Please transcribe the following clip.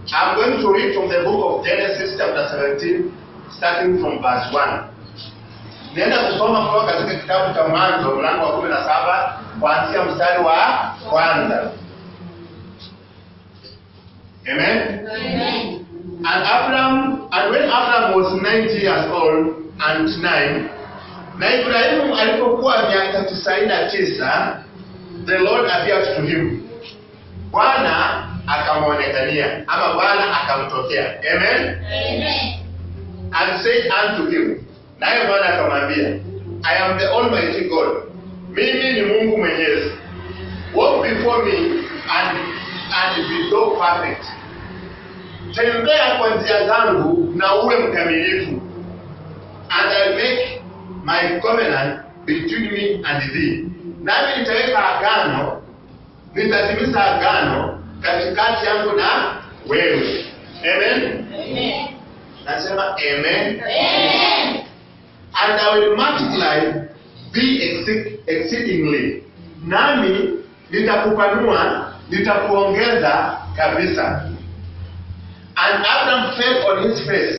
I'm going to read from the book of Genesis chapter 17 starting from verse 1. Naenda kusoma kutoka katika kitabu cha Mwanzo mlango wa 17 kuanzia mstari wa kwanza. Amen. Amen. And Abraham, and when Abraham was 90 years old and nine, na Ibrahimu alipokuwa miaka tisaini na tisa, the Lord appeared to him. Bwana akamwonekania ama Bwana akamtokea. Amen. Amen. And said unto him, naye Bwana akamwambia, I am the Almighty God. Mimi ni Mungu Mwenyezi. Walk before me and, and be thou perfect. Tembea kwa njia zangu na uwe mkamilifu. And I make my covenant between me and thee. Nami nitaweka agano, nitatimiza agano katikati yangu na wewe. Amen. Amen. Nasema amen. Amen. and I will multiply thee exceed- exceedingly. Nami nitakupanua, nitakuongeza kabisa. And Abraham fell on his face